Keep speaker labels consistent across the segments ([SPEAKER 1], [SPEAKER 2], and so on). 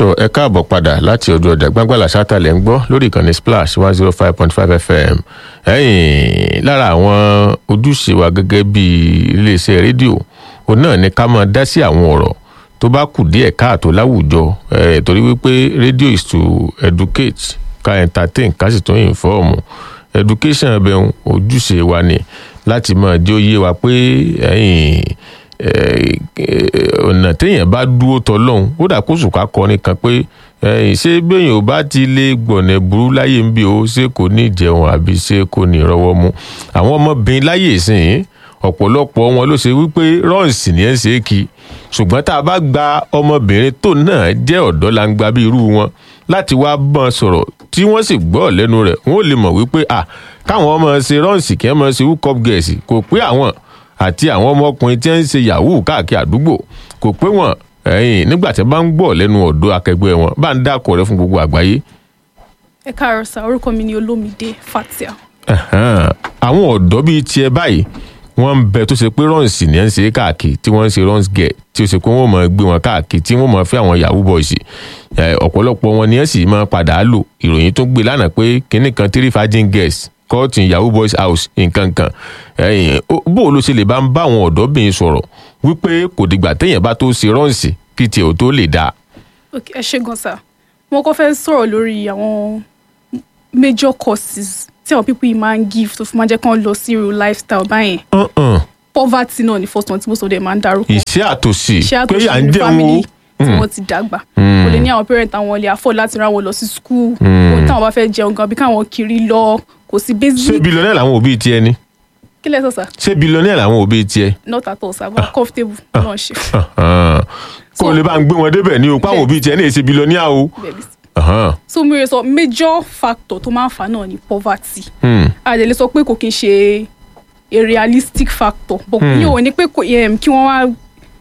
[SPEAKER 1] tó ẹ káàbọ̀ padà láti ojú ọjà gbàngbàlà sátàlẹ̀ ń gbọ́ lórí ìkànnì splash one zero five point five fm ẹ̀yìn lára àwọn ojúṣe wa gẹ́gẹ́ bí iléeṣẹ́ rédíò òun náà ni ká máa dá sí àwọn ọ̀rọ̀ tó bá kù díẹ̀ káàtó láwùjọ ẹ̀ torí wípé radio is to educate ká entertain ká sì tún inform education ẹbẹ̀ ojúṣe wa ni láti máa jẹ́ òye wa pé ẹ̀yìn ọ̀nà téèyàn bá dúró tọ́lọ́hún ó dà kó sùkà kọrin kan pé ṣé béèyàn ò bá ti lè gbọ̀nà burú láyé ń bí o ṣé kò ní jẹun àbí ṣé kò ní rọwọ́ mu àwọn ọmọbìnrin láyé ìsìn ọ̀pọ̀lọpọ̀ wọn ló ṣe wípé rọ́ọ̀sì ni ẹ̀ ń ṣe é kí ṣùgbọ́n tá a bá gba ọmọbìnrin tó náà jẹ́ ọ̀dọ́ la ń gba bí irú wọn láti wá bọ́n sọ̀rọ̀ tí wọ́n sì gbọ́ lẹ́nu rẹ̀ wọ́n ò lè mọ̀ wípé à káwọn ọmọ ṣe rọ́ọ̀sì kí wọ́n mọ̀ ṣe wúkọ́ gẹ̀ẹ́sì kò pé àwọn àti àwọn ọmọkùnrin tí ń ṣe yahoo káàkiri àdúgbò kò pé wọn ẹyìn nígbà tí wọn bá ń gbọ́ lẹ́nu ọ̀dọ́ akẹgbẹ́ wọn bá ń dákọ rẹ fún gbogbo àgbáyé.
[SPEAKER 2] ẹ káàárọ̀ sá orúkọ mi ni olómìdé fatia.
[SPEAKER 1] àwọn ọ̀dọ́ bíi tiẹ̀ báyìí wọ́n ń bẹ tó ṣe pé rọ́ǹsì ni ẹ̀ ń ṣe káàkiri tí wọ́n ń ṣe rọ́ǹsì gẹ̀ tí ó ṣe pé wọ́n máa gbé wọn káàkiri tí wọ́n máa fẹ́ àwọn yahoo boys ọ̀pọ̀lọpọ̀ wọn ni ẹ̀ sì máa padà lò ìròyìn tó gbé lánàá pé kinní kan three virgin girls kọ́ọ̀tì yahoo boys house nǹkan kan bó ló ṣe lè bá ń bá àwọn ọ̀dọ́bìnrin sọ̀rọ̀ wípé kò dìgbà téèyàn bá tó ṣe rọ́ǹsì kí tiẹ̀ ò tó lè dáa.
[SPEAKER 2] ẹ ṣe gan sa mo kọ́ fẹ́ sọ̀rọ̀ lórí àwọn major causes tí àwọn pípọ̀ yìí máa ń give tó fi máa jẹ́ kán lọ sí irú lifestyle báyẹn. poverty náà ni first one tí most of them máa ń darúkọ.
[SPEAKER 1] ìṣẹ́ àtòsí
[SPEAKER 2] ìṣẹ́
[SPEAKER 1] pé à ń
[SPEAKER 2] àtòsí
[SPEAKER 1] jẹun
[SPEAKER 2] family tí wọ́n ti dàgbà kò lè ní àwọn parent àwọn lè afford láti rán wọn lọ sí school kò ní táwọn bá fẹ́ jẹun gan bí káwọn kiri lọ kò sí
[SPEAKER 1] ṣé
[SPEAKER 2] basic
[SPEAKER 1] bilionẹ́ làwọn òbí tiẹ̀ ni
[SPEAKER 2] kí lẹ́sọ̀ sá
[SPEAKER 1] ṣé bilionẹ́ làwọn òbí tiẹ̀
[SPEAKER 2] not at all sá but comfortable náà ṣe.
[SPEAKER 1] kó o lè bá ń gbé wọn débẹ̀ ni o páwọn òbí tiẹ̀ ní èsì bilionẹ́ o.
[SPEAKER 2] Bẹ́ẹ̀ni.
[SPEAKER 1] Ahan.
[SPEAKER 2] so mo yẹ sọ major factor tó máa ń fà náà ni poverty
[SPEAKER 1] Hmm.
[SPEAKER 2] a lè lè sọ pé kò kí n ṣe a realistic factor but
[SPEAKER 1] Hmm.
[SPEAKER 2] yóò ní pé kò um, kí wọ́n wá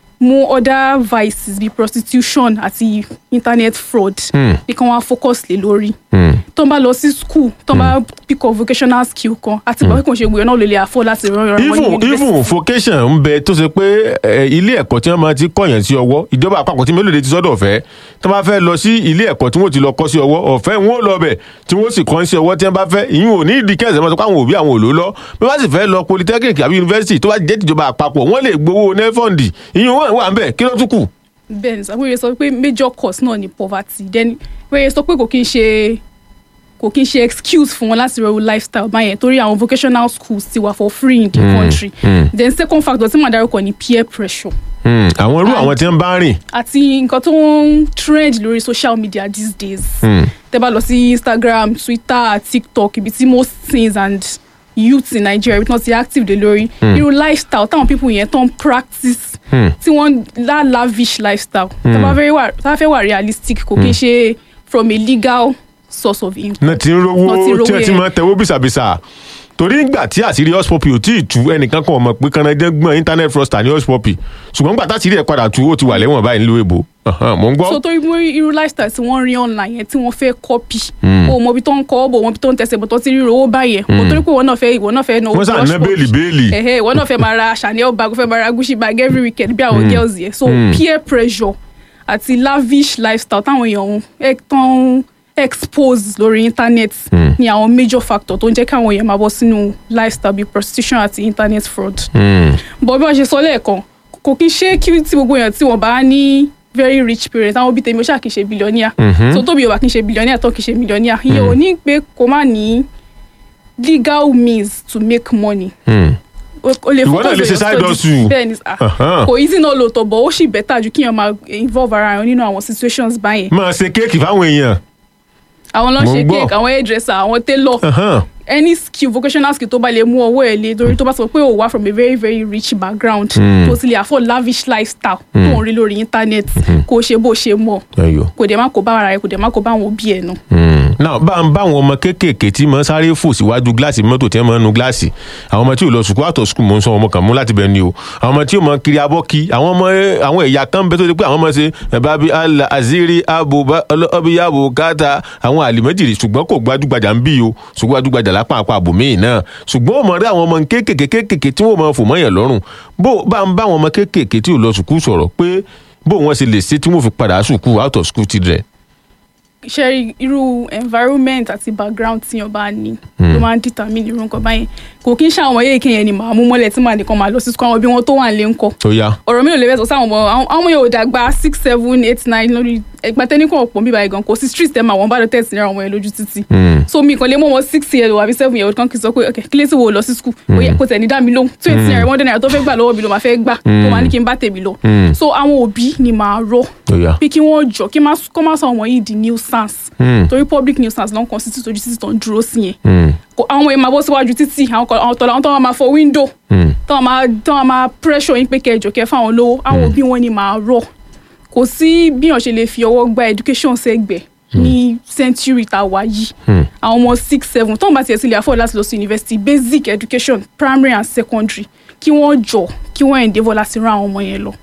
[SPEAKER 2] mú other vices bíi prostitution àti internet fraud
[SPEAKER 1] Hmm.
[SPEAKER 2] bí kí wọ́n wá focus lé lórí
[SPEAKER 1] Hmm.
[SPEAKER 2] tó ń bá lọ sí school tó ń bá pick up vocational skill kan àti ìgbà pé kò ń ṣe gbìyànjú náà lè lè afford láti rán ìrànwọ́ ní
[SPEAKER 1] even
[SPEAKER 2] university.
[SPEAKER 1] even vocation ń bẹ tó ṣe pé ẹ, ilé ẹ̀kọ́ tí wọ́n máa ti kọ̀yàn sí ọwọ́ ìjọba àpapọ̀ tí mélòó de ti sọ́dọ̀ ọ̀fẹ́ tó bá fẹ́ lọ sí ilé ẹ̀kọ́ tí wọ́n ti lọ kọ́ sí ọwọ́ ọ̀fẹ́ wọn ò lọ bẹ̀ tí wọ́n sì kọ́ sí ọwọ́ tí wọ́n bá fẹ́ ìyún ò ní ìdí kẹsàn-án mọ́tò káwọn òbí àwọn òlò lọ bí wọ́n sì fẹ́ lọ polytechnic àbí university tó bá jẹ́ tìjọba àpapọ̀ wọ́n lè gbowó nefond ìyún wọn wà ń bẹ̀ kí ló tún kù.
[SPEAKER 2] bẹ́ẹ̀ni sọ pé sọ pé major cause náà ni poverty then wẹ́rẹ́ sọ pé kò kí n ṣe kò kí n ṣe excuse fún wọn láti rọrùn lifestyle báyẹn torí àwọn vocational schools ti wà for free in the country then second factor tí màá dárúkọ ni peer pressure
[SPEAKER 1] Hmm, àwọn irú àwọn tí wọ́n bá rìn
[SPEAKER 2] àti nǹkan tó ń trend lórí social media these days tẹ́ bá lọ sí instagram twitter tiktok ibi tí most things and youths in nigeria ibi tí wọ́n ti active dé lórí irú lifestyle táwọn people yẹn tó ń practice tí wọ́n lá lavish lifestyle tá bá fẹ́ wà tá bá fẹ́ wà realistic kò kí n ṣe from a legal source of income.
[SPEAKER 1] náà ti ń rówó
[SPEAKER 2] Wọ́n ti rówó
[SPEAKER 1] tí wọ́n ti
[SPEAKER 2] yẹn.
[SPEAKER 1] máa tẹ̀wó bìsàbìsà torí ìgbà tí àṣírí hotspot ò tí ì tú ẹnìkan kan mọ̀ pé kanadẹ́ gbọ́n internet fraudster ní hotspot ṣùgbọ́n gbà táṣírí ẹ̀ padà tú ó ti wà lẹ́wọ̀n báyìí nílùú èbó Ahan, mò ń gbọ́.
[SPEAKER 2] so torí mo rí irú lifestyle tí wọ́n rí online yẹn tí wọ́n fẹ́ copy o mọ ibi tó ń kọ́ ọ́ bò wọ́n ibi tó ń tẹ̀sẹ̀ bò tó ti rí owó báyẹn o torí pé ìwọ náà fẹ́ ìwọ náà fẹ́ náà
[SPEAKER 1] wọ́n sà ná béèlì béèlì.
[SPEAKER 2] ẹ̀hẹ́ ìwọ náà fẹ́ máa ra chanel bag o fẹ́ máa ra gucci bag every weekend bí àwọn girls yẹn so peer pressure àti lavish lifestyle táwọn èèyàn ẹ tán expose lórí internet ni àwọn major factor tó ń jẹ́ káwọn èèyàn máa bọ́ sínú lifestyle bíi prostitution àti internet fraud
[SPEAKER 1] Hmm.
[SPEAKER 2] bọ̀ bí wọ́n ṣe sọ lẹ́ẹ̀kan kò kí n ṣe kí tí gbogbo èèyàn tí wọ́n bá ní very rich parents àwọn òbí tèmi ó ṣáà kì í ṣe billionaire so tóbi ò bá kì í ṣe billionaire tó kì í ṣe millionaire ìyẹn ò ní pé kó má ní legal means to make money
[SPEAKER 1] Hmm.
[SPEAKER 2] o o lè
[SPEAKER 1] Ìwọ náà
[SPEAKER 2] focus
[SPEAKER 1] lè ṣe
[SPEAKER 2] on your
[SPEAKER 1] side
[SPEAKER 2] studies.
[SPEAKER 1] hustle.
[SPEAKER 2] bẹ́ẹ̀ ni sà
[SPEAKER 1] Ahan.
[SPEAKER 2] kò easy náà lóòótọ́ bọ̀ ó sì better ju kíyàn máa involve ara rẹ̀ nínú àwọn situations báyẹn
[SPEAKER 1] máa ṣe kéèkì fáwọn èèyàn.
[SPEAKER 2] àwọn ló ń
[SPEAKER 1] Mo ń
[SPEAKER 2] ṣe
[SPEAKER 1] gbọ́.
[SPEAKER 2] cake àwọn hairdresser àwọn tailor
[SPEAKER 1] Ahan.
[SPEAKER 2] any skill vocational skill tó bá lè mú ọwọ́ ẹ̀ lé torí tó bá sọ pé ò wá from a very very rich background tó sì lè afford lavish lifestyle tó ń rí lórí internet kó o ṣe bó ṣe mọ̀
[SPEAKER 1] Ẹyọ.
[SPEAKER 2] kò dẹ̀ má kó bá ara rẹ̀ kò dẹ̀ má kó bá àwọn òbí ẹ̀ nù.
[SPEAKER 1] Hmm. náà bá ń bá àwọn ọmọ kéékèèké tí mo ń sáré fò síwájú gíláàsì mọ́tò tí wọ́n máa ń nu gíláàsì àwọn ọmọ tí ò lọ sùkúl àtọ̀ sùkúl mò ń sọ ọmọ kan mú láti bẹ̀ ni o àwọn ọmọ tí ò mọ kiri abọ́ kí àwọn ọmọ àwọn ẹ̀yà kan bẹ tó ti pé àwọn ọmọ ṣe ẹ̀bá bíi ala aziri abo ọbíyàbò káta àwọn àlìmọ́jìrì ṣùgbọ́n kò gbajúgbajà ń bí o ṣùgbọ́n gbajúgbajà lápá àpá àbò míì náà ṣùgbọ́n ó mọ̀ rí àwọn ọmọ kéékèèké kéékèèké tí wọ́n mọ̀ fò mọ́yàn lọ́rùn bó bá ń bá àwọn ọmọ kéékèèké tí ò lọ sùkúl sọ̀rọ̀ pé bó wọn ṣe lè ṣe tí wọn fi padà sùkú out of school children.
[SPEAKER 2] ṣe rí irú environment àti background tí yàn bá ní ló máa ń determine irú nǹkan báyẹn kò kí n ṣe àwọn yéèké yẹn ni màá mú mọ́lẹ̀ tí màá nìkan máa lọ sí school àwọn bí wọ́n tó wà nílé ńkọ́
[SPEAKER 1] ó yá
[SPEAKER 2] ọ̀rọ̀ mi ò lè bẹ́ẹ̀ sọ sáwọn ọmọ àwọn àwọn ọmọ yẹn ò dàgbà six seven eight nine lórí ẹgbà tẹ́nìkan ọ̀pọ̀ bíbá yẹn gan kò sí street tẹ́ máa wọ́n bá lọ tẹ̀sí náírà ọmọ yẹn lójú títì so mi kàn lè mú wọn six year old àbí seven year old kan kì í sọ pé ok kílé tí wo lọ sí school ó yẹ kó tẹ̀ ní dá mi lóhùn twenty naira one naira tó fẹ́ gbà lọ́wọ́ mi ló máa fẹ́ gbà tó máa ní kí n bá tèmi lọ so àwọn òbí ni màá rọ
[SPEAKER 1] ó yá
[SPEAKER 2] pé kí wọ́n jọ kí kó má sọ ọmọ yìí di nuisance torí public nuisance ló ń constitute ojú títì tó ń dúró sí yẹn Kò- àwọn ọmọ yẹn máa bọ́ síwájú títì àwọn kan- àwọn tọ̀lọ̀ àwọn tó máa fọ window tó máa tó máa pressure yín pé kẹjọ kẹ fáwọn lówó àwọn òbí wọn ni màá rọ kò sí bí wọn ṣe lè fi ọwọ́ gba education sẹ́gbẹ̀ẹ́ ní century tá a wà yìí àwọn ọmọ six seven tó ń bá tiẹ̀ sí ilé afford láti lọ sí university basic education primary and secondary kí wọ́n jọ kí wọ́n endeavour láti rán àwọn ọmọ yẹn lọ.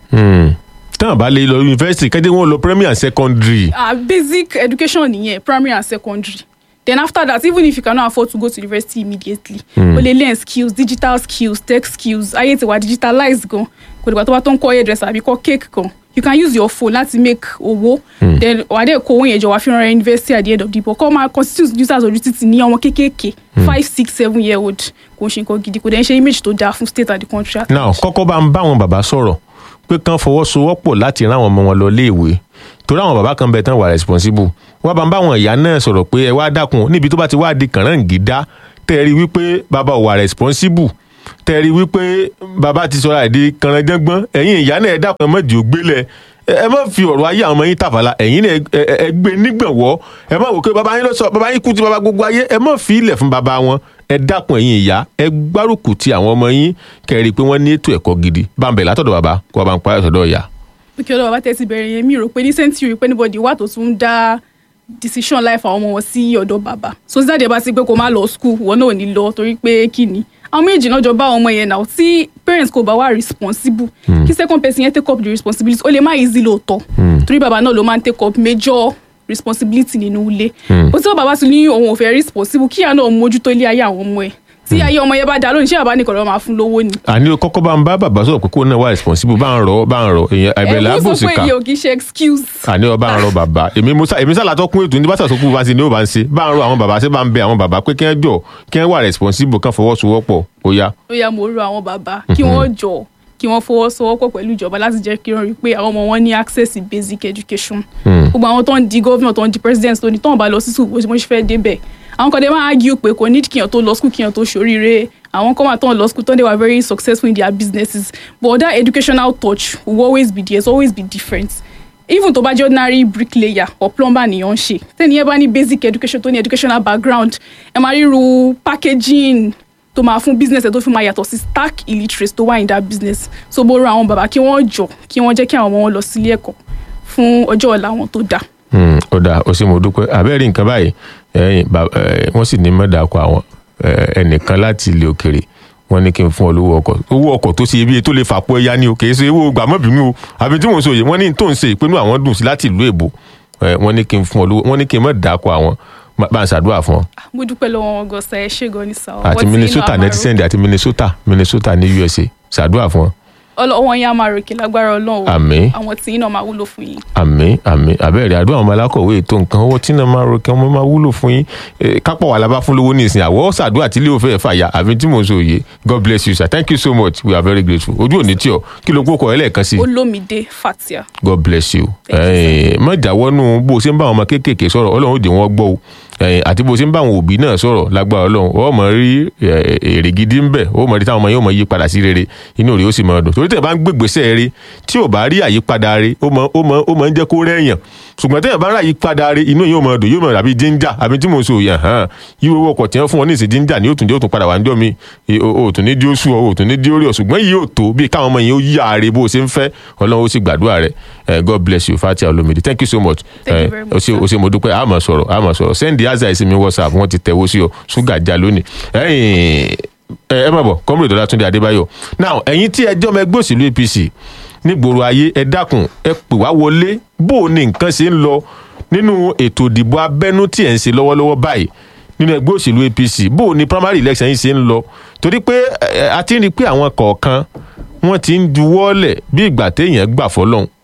[SPEAKER 1] tán bá lè lọ yunifásitì kẹ́dẹ́ wọn lọ primary and secondary.
[SPEAKER 2] ah basic education nìyẹn primary and secondary then after that even if you cannot afford to go to university immediately o lè learn skills digital skills tech skills ayé ti wà digitalized gan kò dìgbà tó bá tó ń kọ́ hairdresser àbí kọ́ cake gan you can use your phone láti make owó then wà á dẹ̀ kó owó yẹn jọ wá fi rán university at the end of the day kọ́ máa constitute users ojú títì ní ọmọ kéékèèké five six seven year old kò ń ṣe nǹkan gidi kò dẹ̀ ń ṣe image tó dáa fún state and the country at
[SPEAKER 1] now kọ́kọ́ bá ń bá àwọn bàbá sọ̀rọ̀ pé kán fọwọ́sowọ́pọ̀ láti rán àwọn ọmọ wọn lọ léèwé torí àwọn bàbá kan bẹ tán wà responsible wọ́n bá ń bá àwọn ìyá náà sọ̀rọ̀ pé ẹ wá dákun níbi tó bá ti wá di kànáńgídá tẹ́ ẹ rí wípé bàbá ò wà responsible tẹ́ ẹ rí wípé bàbá ti sọ̀rọ̀ àìdí kànáńjẹ́gbọ́n ẹ̀yin ìyá náà ẹ dákun ẹ má jì ó gbélé ẹ ẹ má fi ọ̀rọ̀ ayé àwọn ọmọ yín tàfàlà ẹ̀yin náà ẹ- ẹ ẹ gbé nígbàwọ́ ẹ má wò pé bàbá yín ló sọ bàbá yín kú ti bàbá gbogbo ayé ẹ má fi ilẹ̀ fún bàbá wọn ẹ dákun ẹ̀yin ìyá ẹ gbárùkù ti àwọn ọmọ yín kẹ́rì pé wọ́n ní ètò ẹ̀kọ́ gidi bá ń bẹ̀ látọ̀dọ̀ bàbá kó wá bá ń parí ọ̀tọ̀dọ̀ ìyá.
[SPEAKER 2] pé kí ọlọ́wọ́ bá tẹ̀sí bẹ̀rẹ̀ yẹn mi rò pé ní century pé anybody wà tó tún dá decision life àwọn ọmọ wọn sí ọ̀dọ̀ bàbá so sísáde bá ti pé kó má lọ school wọn náà ò ní lọ torí pé kí ni àwọn méjì náà jọ bá àwọn ọmọ yẹn náà tí parents kò bá wà responsible kí second person yẹn take up the responsibility ó lè má easy lóòótọ́ torí bàbá náà ló máa ń take up major responsibility nínú ilé bó tí bàbá ti ní òun ò fẹ́ responsible kíyà náà mójútó ilé ayé àwọn ọmọ ẹ̀ tí ayé ọmọ yẹn bá dá lónìí ṣé bàbá nìkan ló máa fún lówó ni.
[SPEAKER 1] àní o kọ́kọ́ bá ń bá bàbá sọ̀rọ̀ pé kó náà wà responsible bá ń rọ bá ń rọ èèyàn àìbẹ̀lẹ̀
[SPEAKER 2] ẹ
[SPEAKER 1] àbòsí
[SPEAKER 2] sọ pé
[SPEAKER 1] ká
[SPEAKER 2] iye ò kì í ṣe excuse.
[SPEAKER 1] àní ọ bá ń rọ bàbá èmi musa èmi sálà tó kún ètò ní bàtà sọkú bá ń ṣe ni ó bá ń ṣe bá ń rọ àwọn bàbá ṣe bá ń bẹ àwọn bàbá pé kí wọ́n jọ kí wọ́n wà responsible kán fọwọ́sowọ́pọ̀ ó yá.
[SPEAKER 2] ó yá mo rọ àwọn bàbá kí wọ́n jọ kí wọ́n fọwọ́sowọ́pọ̀ pẹ̀lú ìjọba láti jẹ́ kí wọ́n rí i pé àwọn ọmọ wọn ní access sí basic education. gbogbo àwọn tó ń di governor tó ń di president tó ní tó ń bá lọ sí school bó ṣe ṣe fẹ́ débẹ̀ àwọn kan dé máa argue pé kò need kíyàn tó lọ school kíyàn tó ṣoríire àwọn kan wà tó ń lọ school tó ń dé wà very successful in their businesses but that educational touch will always be there it's always be different even tó bá jẹ́ ordinary bricklayer or plumber nìyẹn ń ṣe tẹ́ni yẹn bá ní basic education tó ní educational background ẹ máa ríru packaging tó máa fún business ẹ tó fi máa yàtọ̀ sí stark illiteracy tó wà in that business so mo rọ àwọn bàbá kí wọ́n jọ kí wọ́n jẹ́ kí àwọn ọmọ wọn lọ sílé ẹ̀kọ́ fún ọjọ́ ọ̀la wọn tó dáa.
[SPEAKER 1] Hmm, ó dáa ó sì mo dúpẹ́ àbẹ́rẹ́ nǹkan báyìí ẹ̀yìn bàbá ẹ̀, wọ́n sì ní mọ́dàkọ àwọn ẹ̀, ẹnìkan láti ilé òkèrè wọ́n ní kí n fún ọ lówó ọkọ̀ owó ọkọ̀ tó ṣe ibi tó lè fàpọ̀ ẹ̀yá ni o kì í ṣe owó gbàmọ́bìnrin o àbí tí mò ń sọ yìí wọ́n ní tó ń ṣe ìpinnu àwọn dùn sí láti ìlú èbó ẹ̀, wọ́n ní kí n fún ọ lówó wọ́n ní kí n mọ̀ dàkọ àwọn Má- bá ń ṣàdúrà fún ọ
[SPEAKER 2] mo dúpẹ́ lọ́wọ́ wọn gọ̀ọ́sà ẹ ṣé gan ni sà.
[SPEAKER 1] àti Minnesota netizen àti Minnesota Minnesota ní USA ṣàdúrà fún ọ
[SPEAKER 2] ọlọ́wọ́n yẹn á máa ròkè lágbára ọlọ́run
[SPEAKER 1] Àmín.
[SPEAKER 2] àwọn tí iná máa wúlò fún yín.
[SPEAKER 1] àmì àmì àbẹ́rẹ́ àdúrà àwọn alákọ̀wé ètò nǹkan owó tí náà máa rọkẹ́ ọmọ máa wúlò fún yín Eh, kápọ̀ wà lábá fún lówó ní ìsìn àwọ̀ ṣàdúrà tí ilé òfẹ́ fàyà àfi tí mò ń sọ òye God bless you sir thank you so much we are very grateful ojú òní tí ọ kí ló kó kọ ẹ lẹ́ẹ̀kan sí
[SPEAKER 2] olómìdé fatia.
[SPEAKER 1] God bless you
[SPEAKER 2] Thank you,
[SPEAKER 1] Eh, má jáwọ́nù bó o ṣe ń bá àwọn ọmọ kéékèèké sọ̀rọ̀ ọlọ́run ó dè wọ́n gbọ́ o Eh, àti bó o ṣe ń bá àwọn òbí náà sọ̀rọ̀ lágbára ọlọ́run ó mọ̀ rí eh, èrè gidi ń bẹ̀ ó mọ̀ rí táwọn ọmọ yóò mọ̀ yí padà sí rere inú rẹ̀ ó sì mọ̀ dùn torí tẹ̀ bá ń gbégbèsè rí tí ò bá rí àyípadà rí ó mọ̀ ó mọ̀ ó mọ̀ ń jẹ́ kó rẹ̀yàn ṣùgbọ́n tẹ̀ bá rí àyípadà rí inú yóò mọ̀ dùn yóò mọ̀ dàbí jíńjà àbí tí mò ń sọ yẹn hàn yíwo owó ọkọ̀ tí wọ́n fún wọn ní ìsìn jíńjà ni ó tún jẹ́ ó tún padà wà níjọ́ mi Eh, o ò tún ní dí ó sú ọ o ò tún ní dí ó rí ọ ṣùgbọ́n yìí ò tó bí káwọn ọmọ yẹn ó yí ààrẹ bó o ṣe ń fẹ́ ọlọ́run ó sì gbàdúrà rẹ̀ Eh, God bless you Fatia Olomide thank you so much
[SPEAKER 2] Thank you
[SPEAKER 1] Eh,
[SPEAKER 2] very
[SPEAKER 1] o
[SPEAKER 2] much,
[SPEAKER 1] ṣe
[SPEAKER 2] sir.
[SPEAKER 1] o ṣe mo dúpẹ́ àmọ̀ sọ̀rọ̀ àmọ̀ sọ̀rọ̀ send the answer sí mi whatsapp wọ́n ti tẹ̀wọ́ sí ọ ṣúgà já lónìí ẹ̀yìn ẹ ẹ má bọ̀ kọ́mìrì Dọ́látúndé Adébáyọ̀ now ẹ̀yin tí ẹjọ́ ọmọ ẹgbẹ́ òṣèlú APC nígboro ayé ẹ dákun ẹ pè wá wọlé bó o ní nǹkan ṣe ń lọ nínú ètò ìdìbò abẹ́nú tí ẹ̀ ń ṣe lọ́wọ́lọ́wọ́ báyìí nínú ẹgbẹ́ òṣèlú APC bó o ní primary election yìí ṣe ń lọ torí pé ẹ, a ti ń rí i pé àwọn kọ̀ọ̀kan wọ́n ti ń juwọ́lẹ̀ bí ìgbà téèyàn gbà fọlọ́hún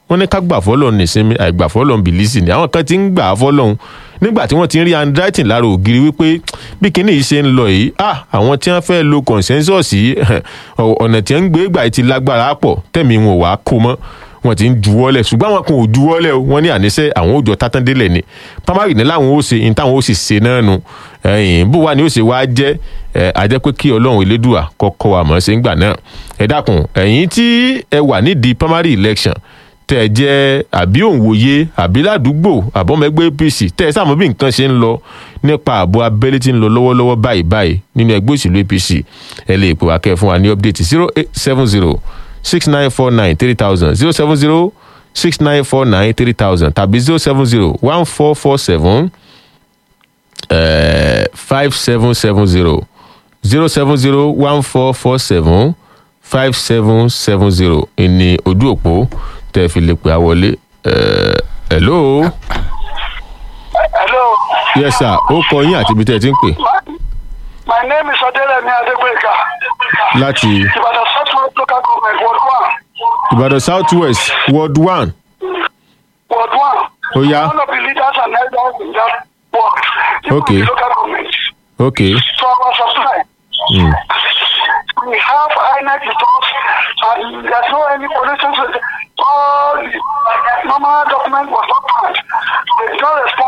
[SPEAKER 1] wọ́n ní ká gbà fọ́lọ́run nísinmi àìgbà fọ́lọ́run bìlísì ni àwọn kan ti ń gbà á fọ́lọ́run nígbà tí wọ́n ti ń rí handwriting lára ògiri wípé bí kinní yìí ṣe ń lọ yìí ah àwọn tí wọ́n fẹ́ lo consensus yìí ọ̀nà tí wọ́n ń gbé gbà ti lágbára pọ̀ tẹ̀mí wọn ò wá kó mọ́ wọn ti ń juwọ́lẹ̀ ṣùgbọ́n àwọn kan ò juwọ́lẹ̀ o wọ́n ní àníṣe àwọn òòjọ́ tátàndínlẹ̀ ni pamari ní láwọn ó ṣe ní táwọn ó sì ṣe náà nu ẹ̀yìn bó wà ní ó ṣe wá jẹ́ ẹ̀ àjẹ́ pé kí ọlọ́run elédùà kọ́kọ́ wa mọ̀ ṣe ń gbà náà ẹ dákun ẹ̀yin tí ẹ wà nídìí primary election tẹ ẹ jẹ́ àbí òǹwòye àbí ládùúgbò àbọ̀mẹ́gbẹ́ apc tẹ ẹ sáàmù bí nǹkan ṣe ń lọ nípa ààbò abẹ́lé tí ń lọ lọ́wọ́lọ́wọ́ báyìí báyìí nínú ẹgbẹ́ òṣèlú apc ẹ lè pè wá kẹ́ ẹ fún wa ní update zero eight seven zero six nine four nine three thousand zero seven zero six nine four nine three thousand tàbí zero seven zero one four four seven five seven seven zero zero seven zero one four four seven five seven seven zero ìní ojú òpó tẹ́ fi lè pè á wọlé. hello.
[SPEAKER 3] hello.
[SPEAKER 1] yes sir ó kọ yín àti ibi tẹ́ ẹ ti ń pè.
[SPEAKER 3] my name is Adelemi Adegbeka.
[SPEAKER 1] láti
[SPEAKER 3] Ìbàdàn South West local government ward one.
[SPEAKER 1] ìbàdàn south west ward one.
[SPEAKER 3] ward one.
[SPEAKER 1] Ó yá.
[SPEAKER 3] one of the leaders and elders in that ward. Even
[SPEAKER 1] Okay.
[SPEAKER 3] the local government.
[SPEAKER 1] okay.
[SPEAKER 3] So our supply.
[SPEAKER 1] Mm.
[SPEAKER 3] We have INEC with us and there's no any pollution. All the normal document was not found. They did not respect